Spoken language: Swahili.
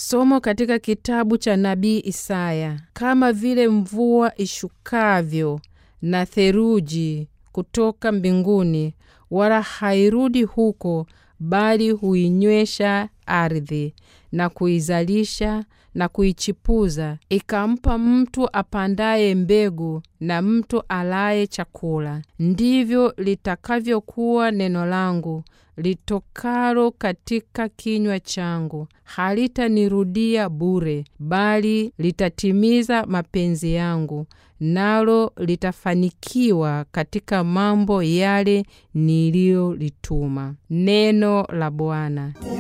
Somo katika kitabu cha nabii Isaya. Kama vile mvua ishukavyo na theluji kutoka mbinguni, wala hairudi huko, bali huinywesha ardhi na kuizalisha na kuichipuza, ikampa mtu apandaye mbegu na mtu alaye chakula, ndivyo litakavyokuwa neno langu litokalo katika kinywa changu; halitanirudia bure, bali litatimiza mapenzi yangu, nalo litafanikiwa katika mambo yale niliyolituma. Neno la Bwana.